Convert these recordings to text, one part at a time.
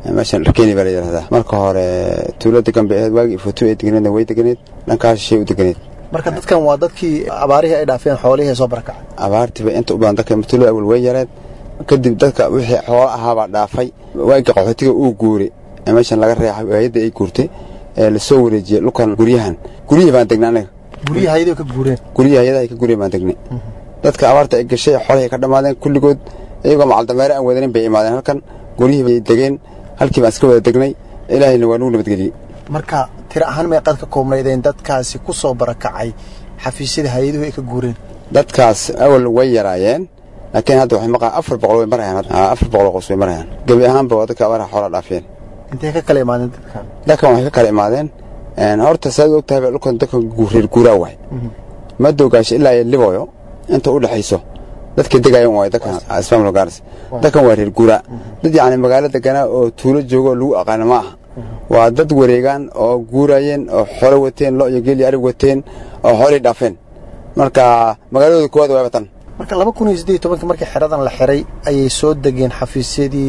meeshan dharkeeni baa la yidhahdaa marka hore tuulo degan bay ahayd waagii fotu ay deganeedna way deganeed dhankaas shay u deganeed marka dadkan waa dadkii abaarihii ay dhaafeen xoolihii ay soo barakacay abaartiiba inta u badan dadka tuulada awal way yareed kadib dadka wixii xoolo ahaabaa dhaafay waagii qaxootiga uu guuray ee meeshan laga reexay hayadda ay guurtay ee lasoo wareejiyey dhulkan guryahan guryihii baan degnay anaga guryaha hayadoo ka guureen guryaha hayadaha ka gurya baan degnay dadka abaarta ay gashay xoolahay ka dhammaadeen kulligood iyagoo macaldameere aan wadanin bay imaadeen halkan guryihii bay degeen halkii baan iska wada degnay ilaahayna waa nugu nabadgeliyey marka tiro ahaan meeqaad ka koobnaydeen dadkaasi ku soo barakacay xafiisyada hay-aduhu ay ka guureen dadkaas awal way yaraayeen laakiin hadda waxay maqaan afar boqol way marayaan afar boqol qoys way marayaan gebi ahaanba waa dadka abaaraha xoolaa dhaafiyeen intay ka kala imaadeen dadkan dadkan waxay ka kala imaadeen horta saad og tahay dhulkan dadka reer guuraa waay madowgaasha ilaa iyo liboyo inta u dhexayso dadka degayan waay dadkan ismaamul gaaris dadkan waa reer guuraa dad yacni magaalo deganaa oo tuulo joogo oo lagu aqaana ma aha waa dad wareegaan oo guurayeen oo xoolo wateen lo iyo geel iyo arig wateen oo xoolihii dhaafeen marka magaaladooda koowaad waaba tan marka laba kun iyo siddeed iyo tobankii markii xeradan la xiray ayay soo degeen xafiisyadii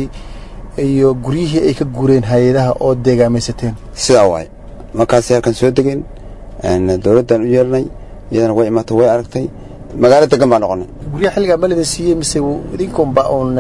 iyo guryihii ay ka guureen hay-adaha oo deegaamaysateen sidaa waay markaasay halkan soo degeen dowladdan u yeernay iyadana way imaatay way aragtay magaalo degan baa noqonay guryaha xilligaa ma lidin siiyey mise idinkunba uun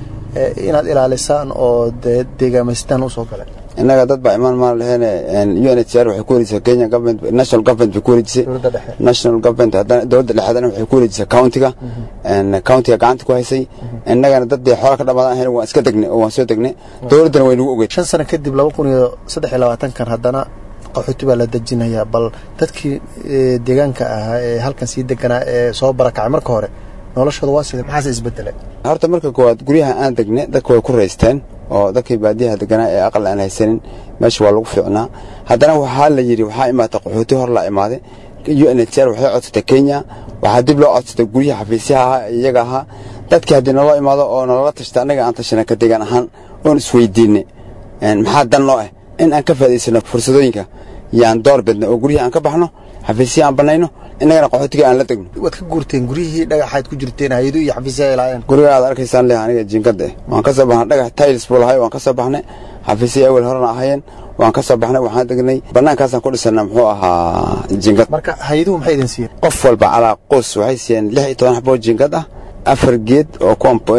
inaad ilaalisaan oo dee deegaamaysataan usoo galay innaga dad baa imaan maan laheene u n h r waxay ku wareejisay kenya government national government bay ku wareejisay dowladda dhexe national government haddana dowladda dhexe haddana waxay ku wareejisay countiga countiga gacanta ku haysay innagana dad dee xoola ka dhamaadan ahayn waan iska degnay oo waan soo degnay dowladdana way nagu ogeyd shan sano kadib laba kun iyo saddex iyo labaatankan haddana qaxooti baa la dejinayaa bal dadkii deegaanka ahaa ee halkan sii deganaa ee soo barakacay marka hore noloshooda waa sida maxaase isbedelay horta marka koowaad guryaha aan degnay dadka way ku raysteen oo dadkii baadiyaha deganaa ee aqal aan haysanin meesha waa lagu fiicnaa haddana waxaa la yidhi waxaa imaatay qaxooti hor laa imaaday u n h r waxay codsatay kenya waxaa dib loo codsatay guryaha xafiisyaha ahaa iyaga ahaa dadkii haddii naloo imaado oo nalala tashta annaga aan tashana ka degaan ahaan oon isweydiinay maxaa dan noo ah in aan ka faa'idaysano fursadooyinka yaan door bidna oo guryaha aan ka baxno xafiisyaha aan bannayno innagana qaxootiga aan la degno waad ka guurteen guryihii dhagaxaad ku jirteen hay-adu iyo xafiisyaha ay laayeen guriga aad arkaysaan leh aniga jinkada eh waan ka soo baxnay dhagax tiles buu lahay waan ka soo baxnay xafiisya awel horena ahayeen waan ka soo baxnay waxaan degnay bannaankaasaan ku dhisana muxuu ahaa jinkad marka hay-aduhu maxay idin siiyeen qof walba calaa qoys waxay siiyeen lix iyo toban xaboo jinkad ah afar geed oo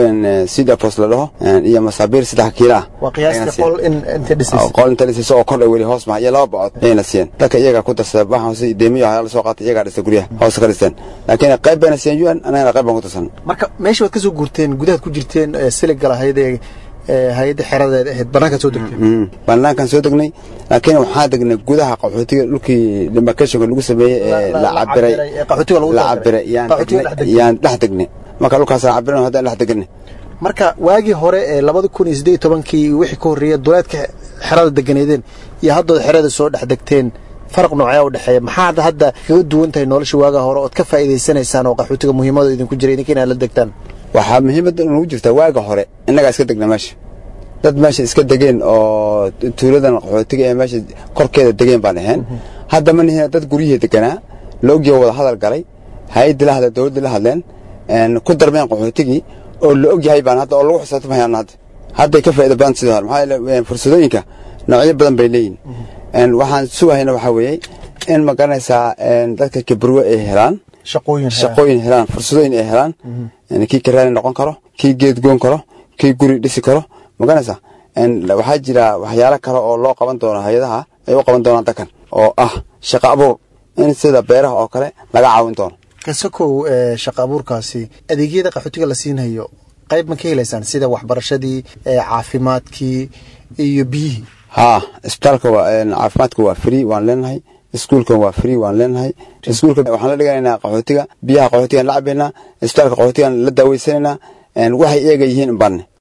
sidapos la dhaho iyo masaabiir saddex kiila ah waa qiyaastii qol in inta dhisaysa qol inta dhisaysa oo kordha weli hoos maha iyo laba bacod ayayna siiyeen dadka iyagaa ku darsada waxaan hoose deemiyo ayaa la soo qaatay iyagaa dhistay guryaha hoose ka dhisteen laakiin qayb bayna siiyeen un anagana qayb baan ku darsan marka meesha waad ka soo guurteen gudahaad ku jirteen siliga lahayd ee hay-adda xeradeed ahayd bannaankaad soo degteen bannaankaan soo degnay laakiin waxaan degnay gudaha qaxootiga dhulkii demarcationka lagu sameeyey ee la cabiray qaxootiga lagu la cabiray yaan dhex degnay marka dhulkaasaan cabiran haddaan dhex degnay marka waagii hore ee labada kun iyo siddeed iyo tobankii wixii ka horreeya duleedka xerada deganeedeen iyo haddood xerada soo dhex degteen faraq noocyaa u dhexeeya maxaad hadda kaga duwan tahay nolosha waagaa hore ood ka faa'iidaysanaysaan oo qaxootiga muhiimada idinku jira idinka inaad la degtaan waxaa muhiimadda nagu jirtaa waaga hore innagaa iska degna meesha dad meesha iska degeen oo tuuladan qaxootiga ee meesha korkeeda degeen baan ahayn hadda ma nihina dad guryihii deganaa la ogyaho wada hadal galay hay-addii la hadla dowladdii la hadleen ku darmeen qaxootigii oo la og yahay baan hadda oo lagu xisaabtamahayaan hadda hadday ka faa'iida badan sidii hore maxaa yeele fursadooyinka noocyo badan bay leeyihin waxaan sugahayna waxaa weeye in ma garanaysaa dadka kibarwe ay helaan shaqooyin shaqooyin helaan fursadooyin ay helaan kii karaani noqon karo kii geed goon karo kii guri dhisi karo ma garanaysaa waxaa jira waxyaalo kale oo loo qaban doono hay-adaha ay u qaban doonaan dadkan oo ah shaqo abuur in sida beeraha oo kale laga caawin doono kasakow shaqa abuurkaasi adeegyada qaxootiga la siinhayo qayb ma ka helaysaan sida waxbarashadii caafimaadkii iyo biyihii haa isbitaalka caafimaadka waa free waan leenahay iskuulkan waa free waan leenahay iskuulka waxaan la dhiganaynaa qaxootiga biyaha qaxootigaan la cabaynaa isbitaalka qaxootigaan la daaweysanaynaa waxay iyaga yihiin banne